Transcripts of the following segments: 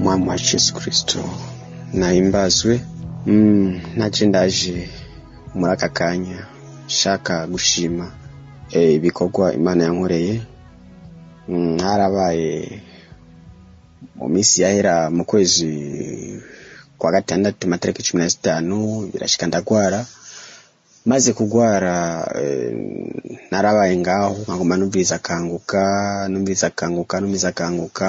umwami wacu yesu kirisito nahimbazwe ntaje ndaje muri aka kanya nshaka gushima ibikorwa imana yankoreye harabaye mu minsi yahera mu kwezi kwa gatandatu matariki cumi na zitanu birashika ndagwara maze kugwara narabaye ngaho nkaguma numviriza akanguka numviriza akanguka numviriza akanguka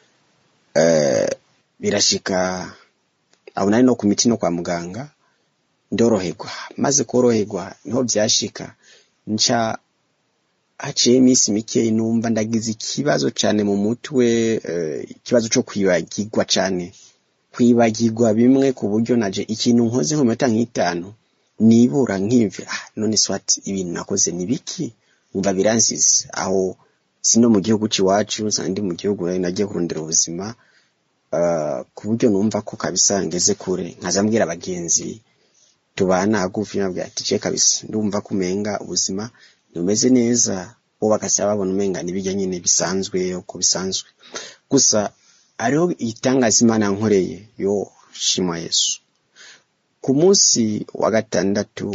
birashika aho nari no ku miti no kwa muganga ndoroherwa maze koroherwa niho byashika nca haciye iminsi mike numva ndagize ikibazo cyane mu mutwe ikibazo cyo kwibagirwa cyane kwibagirwa bimwe ku buryo naje ikintu nkoze nko minota nk'itanu nibura nk'imvi ah none swati ibintu nakoze ni biki umva biransize aho sino mu gihugu cy'iwacu ndi mu gihugu nagiye kurondera ubuzima ku buryo numva ko kabisa ngeze kure nkaza mbwira abagenzi tubana hagufi nabwira ati je kabisa ndumva kumenga ubuzima numeze neza bo bakasaba babona umenga nibijya nyine bisanzwe uko bisanzwe gusa hariho igitangaza imana yankoreye yo shima yesu ku munsi wa gatandatu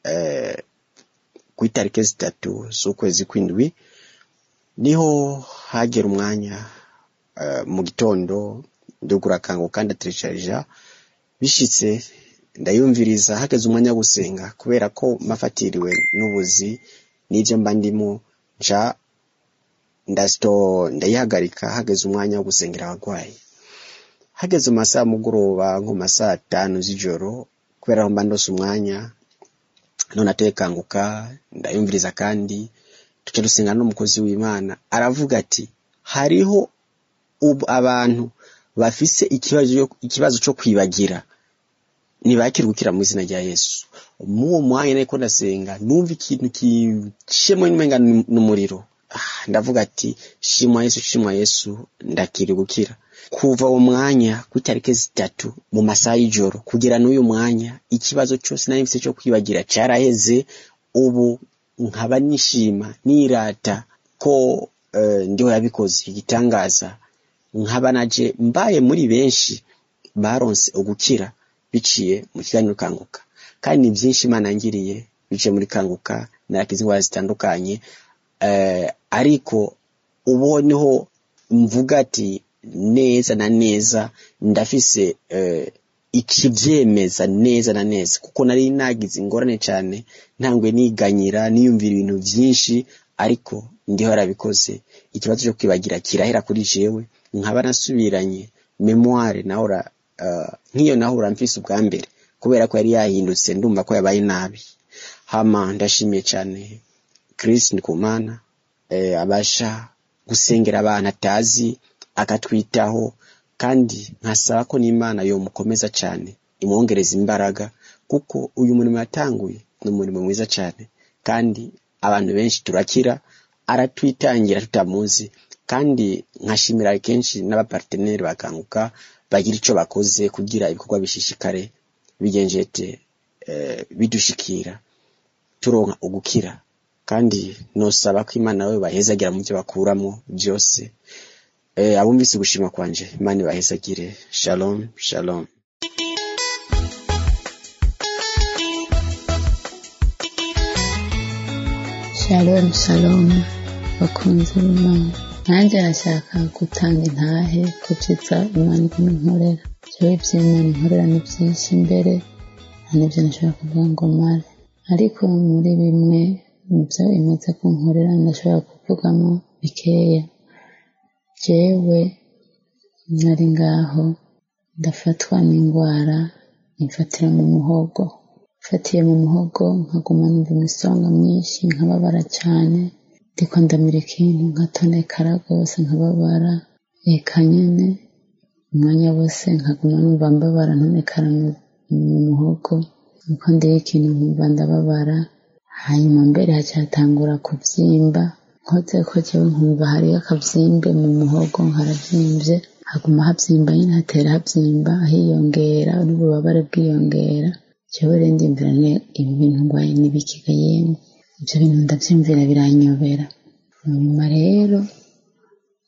ku itariki zitatu z'ukwezi kw'indwi niho hagera umwanya mu gitondo ndugura akango kandi ateresharija bishitse ndayumviriza hageze umwanya wo gusenga kubera ko mafatiriwe n'ubuzi n'ibyo mba ndimo nca ndasito ndayihagarika hageze umwanya wo gusengera abarwayi hageze mu masaha mugoroba nko mu masaha atanu z'ijoro kubera aho mba ndose umwanya none atekanguka ndayumviriza kandi tuca dusenga n'umukozi w'imana aravuga ati hariho abantu bafise ikibazo cyo kwibagira ntibakire gukira mu izina rya yesu muwo mwanya ariko ndasenga numva ikintu kishemo n'umenga n'umuriro ndavuga ati shimwa yesu shimwa yesu ndakiri gukira kuva uwo mwanya ku itariki zitatu mu masaha y'ijoro kugera n'uyu mwanya ikibazo cyose nari mfite cyo kwibagira cyaraheze ubu nkaba nishima nirata ko ndiho yabikoze igitangaza nkaba naje mbaye muri benshi baronse ugukira biciye mu kiganiro kanguka kandi ni byinshi imana yangiriye biciye muri kanguka narakize indwara zitandukanye ariko ubu niho mvuga ati neza na neza ndafise ikibyemeza neza na neza kuko nari nagize ingorane cyane ntangwe niganyira niyumvira ibintu byinshi ariko ndiho yarabikoze ikibazo cyo kwibagira kirahera kuri jewe nkaba nasubiranye memoire nahora nk'iyo nahora mfise ubwa mbere kubera ko yari yahindutse ndumva ko yabaye nabi hama ndashimiye cyane Chris Ndikumana abasha gusengera abantu atazi akatwitaho kandi nkasaba ko n'imana yomukomeza cyane imwongereza imbaraga kuko uyu murimo yatanguye ni umurimo mwiza cyane kandi abantu benshi turakira aratwitangira tutamuzi kandi nkashimira kenshi n'abaparteneri bakanguka bagira icyo bakoze kugira ibikorwa bishishikare bigenjete bidushikira turonka ugukira kandi nosaba ko imana we bahezagira mu byo bakuramo byose abumvise gushima kwanje imana ibahezagire shalom shalom shalom shalom bakunzi b'imana nanjye nashaka gutanga intahe ku byiza imana irimo inkorera jewe iby'imana inkorera ni byinshi imbere nta n'ibyo nashobora kuvuga ngo mare ariko muri bimwe mu byo imaze kunkorera ndashobora kuvugamo bikeya jewe nari ngaho ndafatwa n'indwara imfatira mu muhogo mfatiye mu muhogo nkaguma numva imisonga myinshi nkababara cyane ndiko ndamira ikintu nkatonekara rwose nkababara eka nyene umwanya wose nkaguma numva mbabara ntonekara mu muhogo nuko ndiye ikintu nkumva ndababara hanyuma mbere hacyatangura kubyimba nkoze ko jewe nkumva hariyo akabyimbe mu muhogo nkarabyimbye haguma habyimba nyine hatera habyimba hiyongera n'ububabare bwiyongera jewe rero ndimvira ibi bintu ngwaye n'ibikiga yemwe ibyo bintu ndabyumvira biranyobera nyuma rero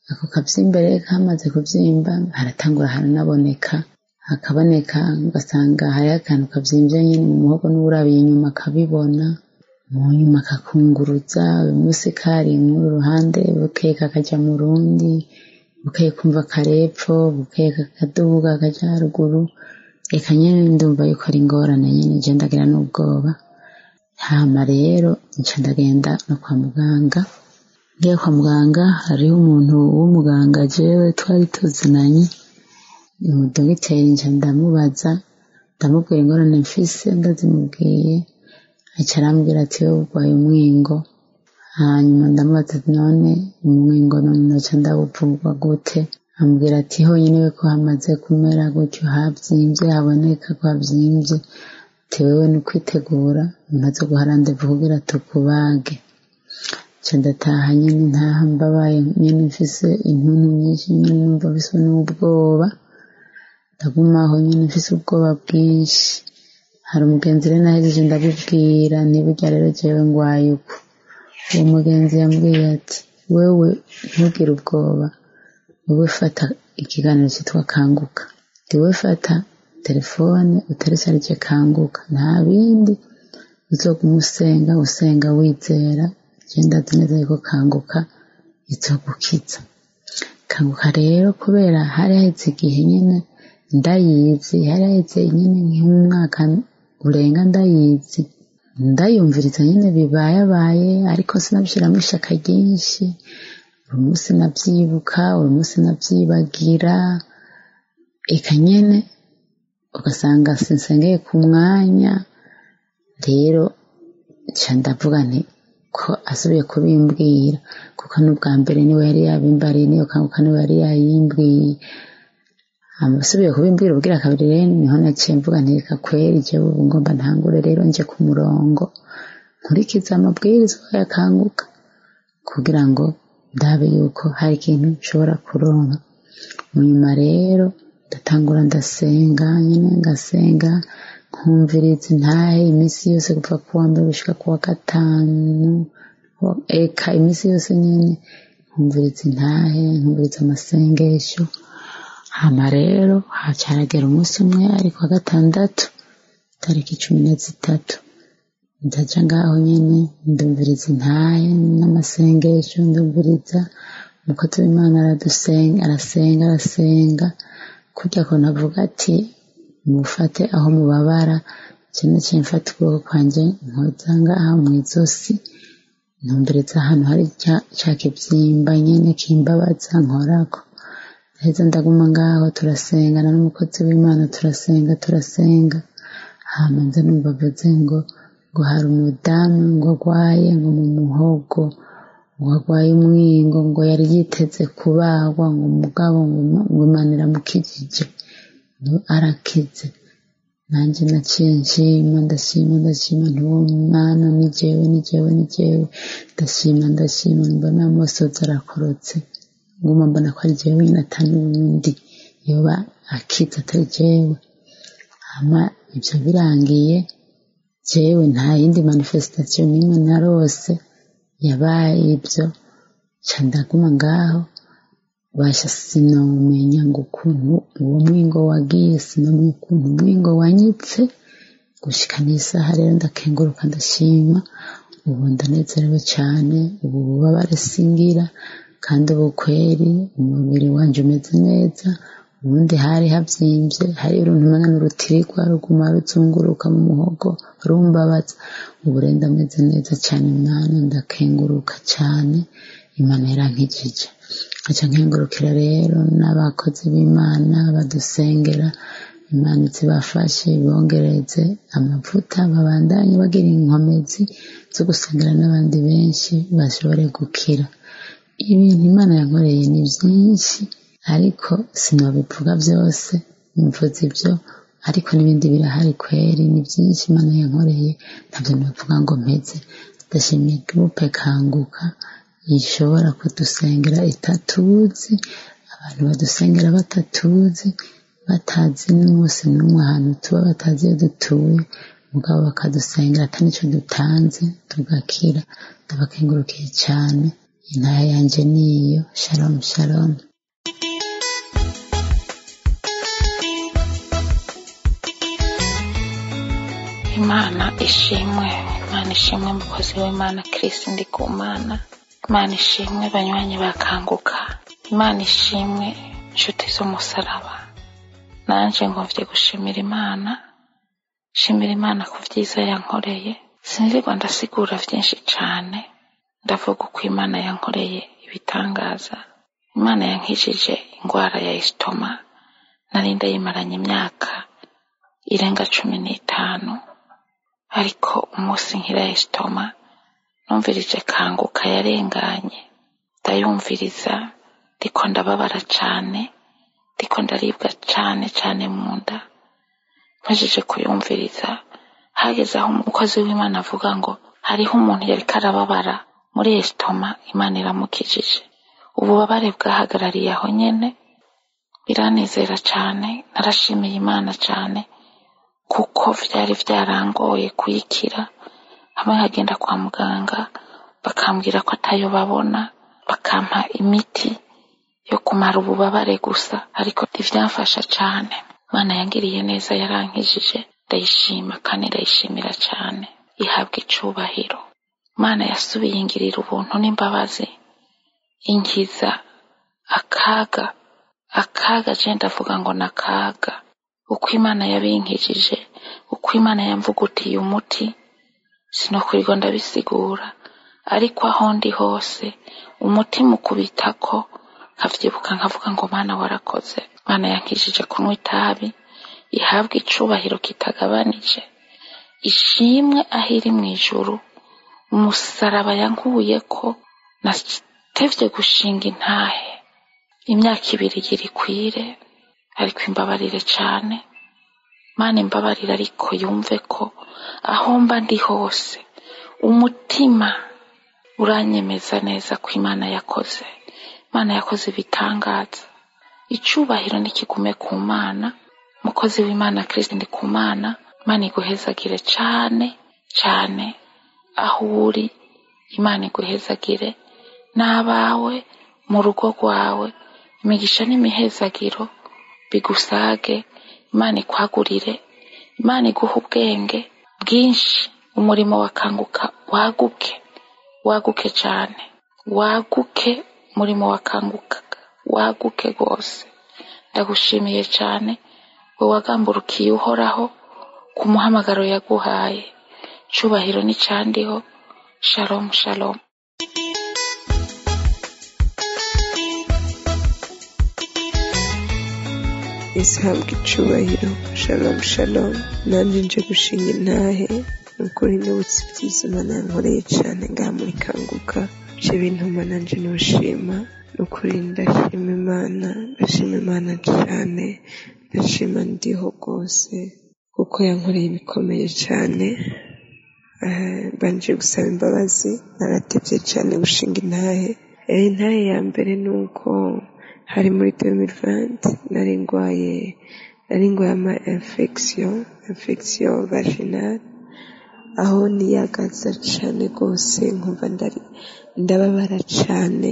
ako kavyimba rero kamaze kuvyimba haratangura haranaboneka hakaboneka ugasanga hariho akantu kavyimvye nyene mu muhogo n'uwurabiye inyuma akabibona mu nyuma kakunguruza uyu munsi kari muri ruhande bukeye kakaja mu rundi bukeye kumva karepfo bukeye kakaduga kaja haruguru eka nyene ndumva yuko ari ingorane nyene je ndagira n'ubwoba hama rero nca ndagenda no kwa muganga ngiye kwa muganga hariho umuntu w'umuganga jewe twari tuzinanye umudogiteri nca ndamubaza ndamubwira ingorane mfise ndazimubwiye aca arambwira ati wowe urwaye umwingo hanyuma ndamubaza ati none umwingo none noca ndawuvurwa gute ambwira ati honyine we ko hamaze kumera gutyo havyimvye haboneka ko havyimvye ati wewe ni ukwitegura umuntu azoguha randevu kugira tukubage nca ndataha nyene ntaha mbabaye nyene mfise intuntu nyinshi nyene numva mfise n'ubwoba ndagumaho nyene mfise ubwoba bwinshi hari umugenzi rero nahejeje ndabibwira ntiburya rero jewe ngwaye uko uwo mugenzi yambwiye ati wewe ntugire ubwoba wowe fata ikiganiro cyitwa kanguka ndiwe fata telefone uterecarije kanguka nta bindi uzoguma usenga usenga wizera je ndazi neza yuko kanguka izogukiza kanguka rero kubera hari haheze igihe nyene ndayizi hari haheze nyene nk'umwaka urenga ndayizi ndayumviriza nyene bibayabaye ariko sinabishiramwo ishaka ryinshi buri munsi navyibuka buri munsi navyibagira eka nyene ugasanga sinsengeye ku mwanya rero nca ndavuga nti ko asubiye kubimbwira kuko n'ubwa mbere niwe yari yabimbariye niyo kanguka niwe yari yayimbwiye asubiye kubimbwira ubwira kabiri rero niho naciye mvuga nti reka kweri jewe ubu ngomba ntangure rero nje ku murongo nkurikiza amabwirizwa yakanguka kugira ngo ndabe yuko hari ikintu nshobora kuronka munyuma rero ndatangura ndasenga nyene ngasenga nkumviriza intahe iminsi yose kuva kuwa mbere gushika kuwa gatanu eka iminsi yose nyene nkumviriza intahe nkumviriza amasengesho hama rero hacaragera umunsi umwe ari kwa gatandatu tariki cumi na zitatu ndaja ngaho nyene ndumviriza intahe n'amasengesho ndumviriza umukozi w'imana aradusenga arasenga arasenga kurya ko navuga ati mufate aho mubabara je naciye mfata ukuboko kwanje nkoza ngaha mw'izosi ntumbereza ahantu hari ca kivyimba nyene kimbabaza nkorako ndaheza ndaguma ngaho turasengana n'umukozi w'imana turasenga turasenga hama nza numva avuze ngo ngo hari umudamu ngo agwaye ngo mu muhogo ngo agwaye umwingo ngo yari yiteze kubagwa ngo umugabo ngo imana iramukijije ngo arakize nanjye naciye nshima ndashima ndashima ntiwo mwana ni jewe ni jewe ni jewe ndashima ndashima mbona amosozi arakorotse nguma mbona ko ari jewe nyine atari uwundi yoba akize atari jewe hama ivyo birangiye jewe nta yindi manifestation n'imwe narose yabaye ibyo ca ndaguma ngaho basha sinomenya ngo ukuntu uwo mwingo wagiye sinomenya ukuntu umwingo wanyitse gushika n'isaha rero ndakenguruka ndashima ubu ndanezerewe cane ubu bubabare singira kandi ubu kweri umubiri wanje umeze neza ubundi hari havyimvye hari uruntu umenga n'urutirigwa ruguma ruzunguruka mu muhogo rumbabaza ubu rero ndameze neza cane mwana ndakenguruka cane imana yarankijije aca nkengurukira rero n'abakozi b'imana badusengera imana zibafashe bongereze amavuta babandanye bagira inkomezi zo gusengera n'abandi benshi bashobore gukira ibintu imana yankoreye ni byinshi ariko sinobivuga byose mvuze ibyo ariko n'ibindi birahari kweri ni byinshi imana yankoreye ntabyo navuga ngo mpeze ndashimiye gurupe kanguka ishobora kudusengera itatuzi abantu badusengera batatuzi batazi n'umunsi n'umwe ahantu tuba batazi iyo dutuye mugabo bakadusengera atari nicyo dutanze tugakira ndabakengurukiye cyane intahe yanje niyo shalom shalom imana ishimwe imana ishimwe mukozi w'imana kirisi ndi ku mana imana ishimwe banywanyi bakanguka imana ishimwe inshuti z'umusaraba nanje ngomvye gushimira imana shimira imana ku vyiza yankoreye sinzirwa ndasigura vyinshi cane ndavuga uko imana yankoreye ibitangaza imana yankijije ingwara ya isitoma nari ndayimaranye imyaka irenga cumi n'itanu ariko umunsi nkira esitoma numvirije kanguka yarenganye ndayumviriza ndiko ndababara cane ndiko ndaribwa cane cane mu nda mpejije kuyumviriza hageze aho umukozi w'imana avuga ngo hariho umuntu yariko arababara muri esitoma imana iramukijije ububabare bwahagarariye aho nyene biranezera cane narashimiye imana cane kuko vyari vyarangoye kuyikira hamwe nkagenda kwa muganga bakambwira ko atayo babona bakampa imiti yo kumara ububabare gusa ariko ntivyamfasha cane imana yangiriye neza yarankijije ndayishima kandi ndayishimira cane ihabwa icubahiro imana yasubiye ingirira ubuntu n'imbabazi inkiza akaga akaga je ndavuga ngo nakaga uko imana yabinkijije uko imana yamvugutiye umuti sinokurirwa ndabisigura ariko aho ndi hose umutima ukubitako nkavyibuka nkavuga ngo mana warakoze mana yankijije kunywa itabi ihabwa icubahiro kitagabanije ishimwe aho iri mw'ijuru umusaraba yankuyeko natevye gushinga intahe imyaka ibiri gira ikwire ariko imbabarire cane mana imbabarire ariko yumve ko aho mba ndi hose umutima uranyemeza neza ko imana yakoze imana yakoze ibitangaza icubahiro nikigume ku mana mukozi w'imana kristo ndi ku mana imana iguhezagire cane cane aho uri imana iguhezagire n'abawe mu rugo rwawe imigisha n'imihezagiro bigusage imana ikwagurire imana iguha ubwenge bwinshi umurimo wakanguka waguke waguke cane waguke umurimo wakanguka waguke rwose ndagushimiye cane we wagamburukiye uhoraho ku muhamagaro yaguhaye cubahiro n'icandiho shalom shalom yesu habwa icubahiro shalom shalom nanjye nje gushinga intahe nukuri nibutse ibyiza imana yankoreye cane ngaha muri kanguka ivyo bintuma nanje nushima nukuri ndashima imana ndashima imana cane ndashima ndiho rwose kuko yankoreye ibikomeye cane Eh, mbanje gusaba imbabazi naratevye cane gushinga intahe Eh, intahe ya mbere nuko hari muri 2020 nari ngwaye nari ngwaye ama infection infection vaginale aho niyagaza cane rwose nkumva ndari ndababara cane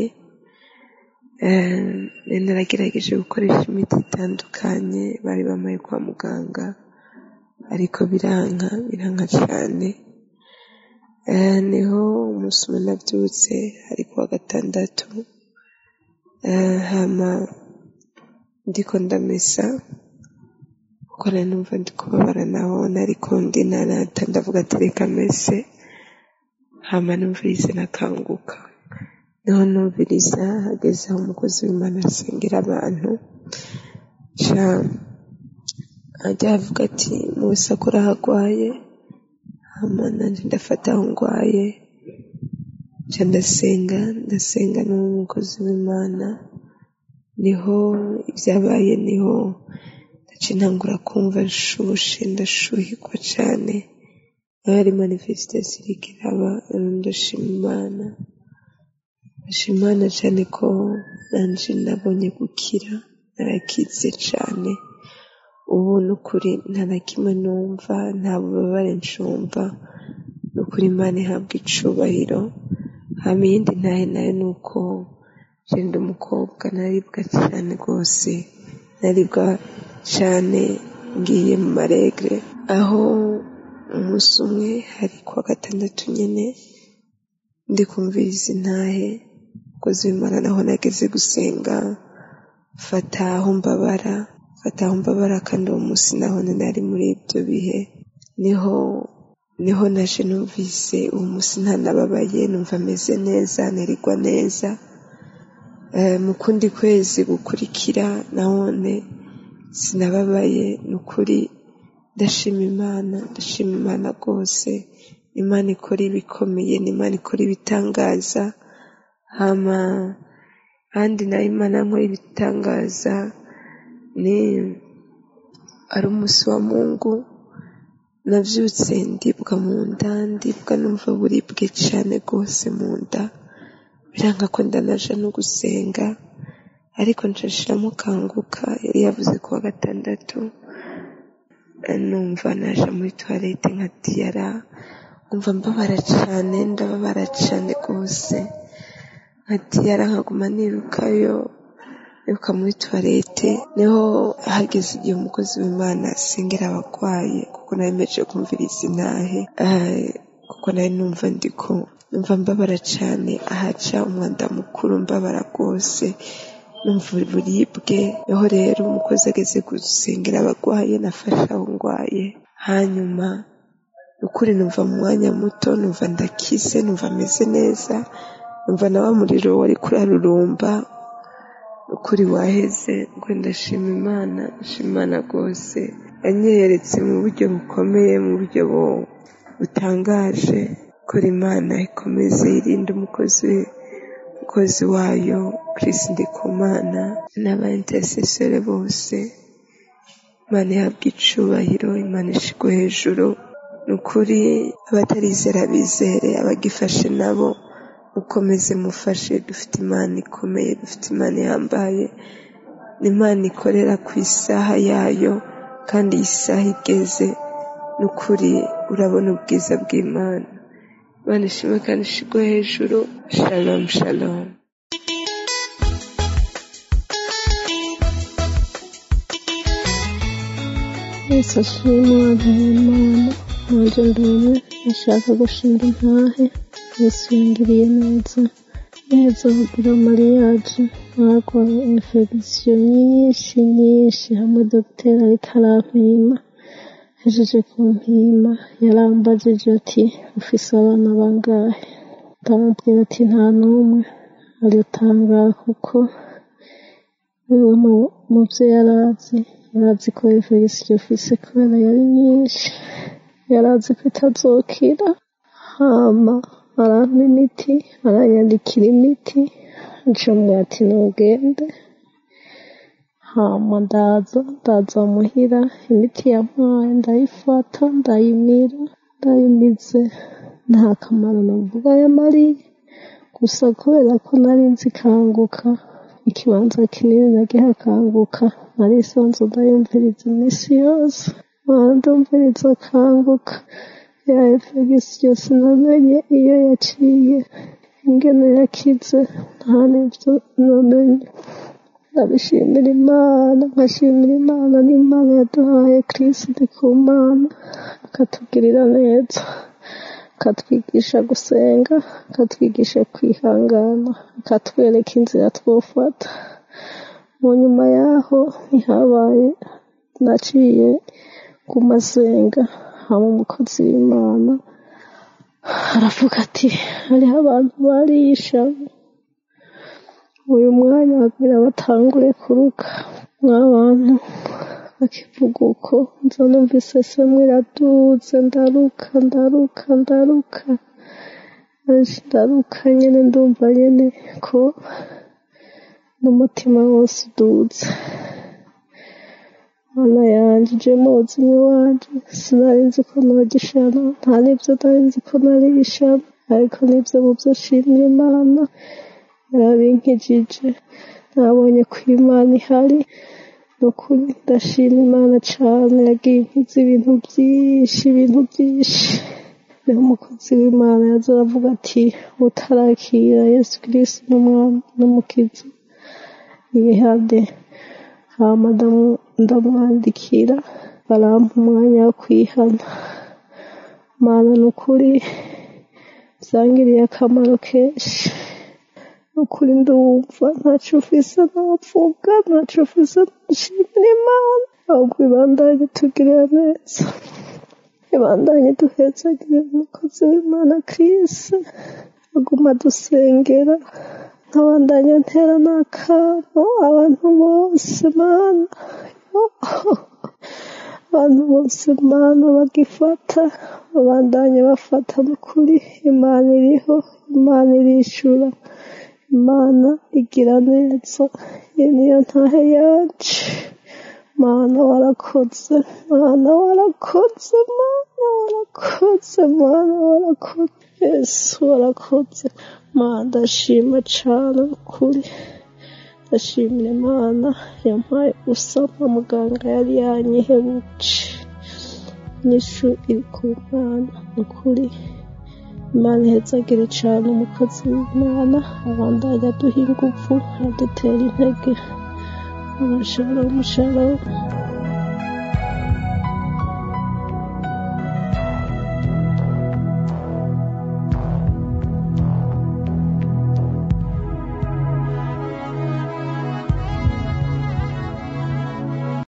Eh, naragerageje gukoresha imiti itandukanye bari bamaye kwa muganga ariko biranka biranka cane Eh, niho umunsi umwe navyutse ari kuwa gatandatu Eh, hama ndiko ndamesa kuko nari numva ndi kubabara naho nariko ndinanata ndavuga ati reka mese hama numvirize nakanguka niho numviriza hageze aho umukozi w'imana asengera abantu ca ajya avuga ati muwese akora aho agwaye hama nanje ndafata aho ngwaye ca ndasenga ndasenga n'umukozi w'imana niho ibyabaye niho ndaca ntangura kumva nshushe ndashuhirwa cane aho yari manifestation iriko iraba ndashima imana ndashima imana cane ko nanje nabonye gukira narakize cane ubu nukuri nta na kimwe numva nta bubabare ncumva nukuri imana ihabwa icubahiro hama iyindi ntahe nayo ni uko jenda umukobwa naribwa cyane rwose naribwa cyane ngiye mu maregre aho umunsi umwe hari kuwa gatandatu nyine ndi kumviriza intahe umukozi w'imana naho nageze gusenga fata aho mbabara fata aho mbabara kandi uwo munsi naho nari muri ibyo bihe niho niho naje numvise uwo munsi ntanababaye numva ameze neza nerigwa neza mu kundi kwezi gukurikira nahone sinababaye ni ukuri ndashima imana ndashima imana rwose imana ikora ibikomeye ni imana ikora ibitangaza hama kandi nayo imana nkora ibitangaza ni ari umunsi wa mungu nabyutse ndibwa mu nda ndibwa numva buribwe cyane rwose mu nda biranga ko ndanaja no gusenga ariko nshashiramo kanguka yari yavuze kuwa gatandatu numva naje muri tuwarete nka diyara numva mbabara cyane ndababara cyane rwose nka diyara nkaguma nirukayo niruka muri tuwarete niho hageze igihe umukozi w'imana asengera abarwayi kuko naremeje kumviriza intahe kuko nari numva ndiko numva mbabara cyane ahaca umwanda mukuru mbabara rwose numva uburibwe niho rero umukozi ageze gusengera abarwayi nafashe aho ndwaye hanyuma ukuri numva mu mwanya muto numva ndakize numva ameze neza numva na wa muriro wari kurarurumba ukuri waheze ngo ndashima imana ndashima imana rwose yanyeretse mu buryo bukomeye mu buryo butangaje kuri imana ikomeze irinde umukozi umukozi wayo kirisi ndikumana n'aba intercessore bose imana ihabwa icubahiro imana ishigwe hejuru ni ukuri abatarizera bizere abagifashe nabo mukomeze mufashe dufite imana ikomeye dufite imana ihambaye ni imana ikorera ku isaha yayo kandi iyi saha igeze ni ukuri urabona ubwiza bw'imana imana ishimwe kandi ishigwe hejuru shalom shalom yesu ashimwe abimana nanjye ndumwe ashaka gushinga intahe yesu yangiriye neza neza kugira mariyaje narwaye infegisiyo nyinshi nyinshi hamwe dogiteri ariko arampima ahejeje kumpima yarambajije ati ufise abana bangahe ndamubwira ati nta n'umwe aritangara kuko niwe muvyo yarazi yarazi ko infegisiyo ufise kubera yari nyinshi yarazi ko itazokira hama arampa imiti aranyandikira imiti ncamubwira ati nugende hama ndaza ndaza muhira imiti yampaye ndayifata ndayimira ndayimize nta kamaro navuga yamariye gusa kubera ko nari nzi kanguka ikibanza kinini nagihakanguka narisanze ndayumviriza iminsi yose ndumviriza kanguka ya infegisiyo sinamenye iyo yaciye ingene yakize nta n'ibyo namenye ndabishimira imana nkashimira imana n'imana yaduhaye kirisiti ku mana akatugirira neza akatwigisha gusenga akatwigisha kwihangana akatwereka inzira twofata mu nyuma yaho ntihabaye naciye ku masenga haba umukozi w'imana aravuga ati hariho abantu barisha uyu mwanya babwira batangure kuruka mw'abantu bakivuga uko nza numvise semwe iraduze ndaruka ndaruka ndaruka ndaruka nyene ndumva nyene ko n'umutima wose uduze mana yanje je muzimyi wanje sinari nzi ko nogishana nta n'ivyo nari nzi ko narishana ariko nivyo mu vyo nshimira imana yarabinkijije nabonye ko imana ihari nukuri ndashima imana cane yagiye inkiza ibintu vyinshi ibintu vyinshi niho umukozi w'imana yaza aravuga ati utarakira yesu kirisi n'umwami n'umukiza yihade hama ndamu- ndamwandikira barampa umwanya wo kwihana mana ni ukuri byangiriye akamaro kenshi ni ukuri ndumva ntacyo ufise navuga ntacyo ufise nshimira imana ahubwo ibandanye tugirira neza ibandanye duhezagire umukozi w'imana kirisi aguma dusengera nkabandanya ntera n'akamo abantu bose mana abantu bose mana bagifata babandanye bafata n'ukuri imana iriho imana irishura imana igira neza iyi niyo ntahe yacu mana warakoze mana warakoze mana warakoze mana warakoze yesu warakoze mana ndashima cane ukuri ndashimira imana yampaye gusama muganga yari yanyihebuje inyishu iri ku mana ukuri imana ihezagire cane umukozi w'imana abandanya aduha inguvu adutera intege shalom shalom